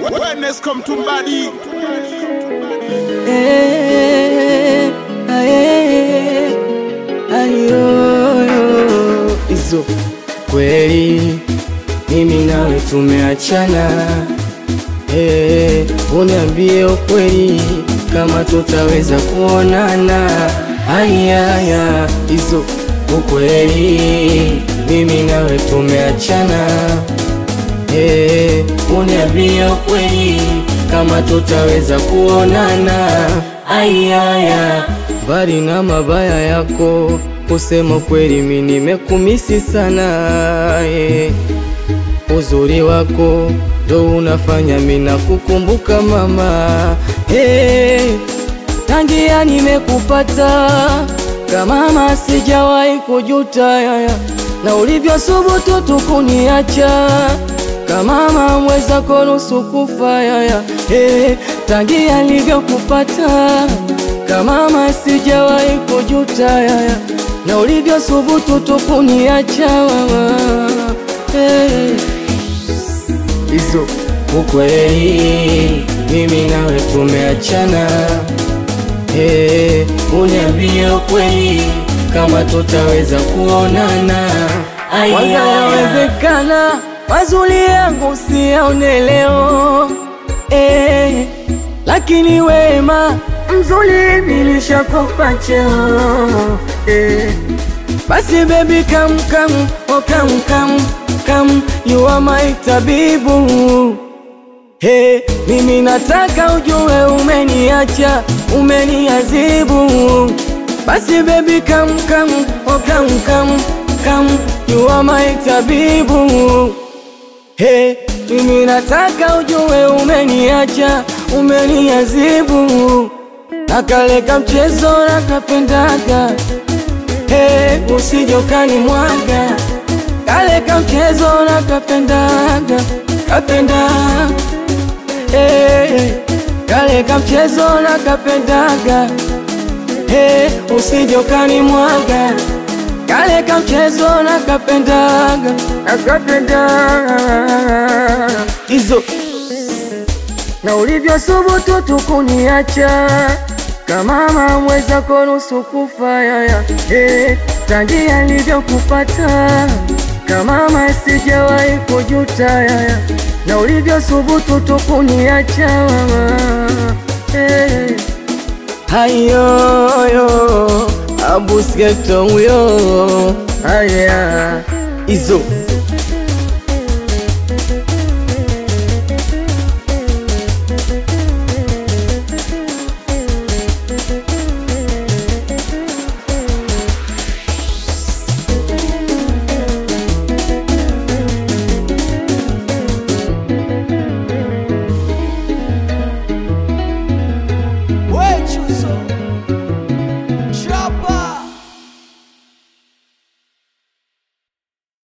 Wellness come to body. Eh, aye, ayoyo. Hizo kweli mimi nawe tumeachana, eh, uniambie ukweli kama tutaweza kuonana. Ayaya, hizo ukweli mimi nawe tumeachana, eh, uniambie ukweli kama tutaweza kuonana. Ayaya, mbali na mabaya yako, kusema kweli mimi nimekumisi sana eh. Uzuri wako ndo unafanya mina kukumbuka mama hey, tangia nimekupata kama mama sijawahi kujuta yaya, na ulivyosubutu tukuniacha kama mama mweza konusu kufa yaya hey, tangia nilivyokupata kama mama sijawahi kujuta yaya, na ulivyosubutu tukuniacha mama hey hizo ukweli, mimi nawe tumeachana. Hey, uniambie ukweli kama tutaweza kuonana. Kwanza yawezekana mazuri yangu siyaone leo hey, lakini wema mzuri nilishakupa cheo hey. Basi baby come come oh come come come you are my tabibu Hey, mimi nataka ujue umeniacha umeniazibu Basi baby come come oh come come come you are my tabibu Hey, mimi nataka ujue umeniacha umeniazibu Nakaleka mchezo nakapendaga Hey, usijokani mwaga kale ka mchezo na kapendaga kapenda hey, kale ka mchezo na kapendaga hey, usijokani mwaga kale ka mchezo na kapendaga nakapendaga hizo na ulivyosubutu tukuniacha kama mamweza konusu kufa yaya hey, tangia nilivyokupata kama mama sijawahi kujuta yaya, na ulivyosubutu tukuniacha mama hey. Hayoyo abusgeto huyo haya hizo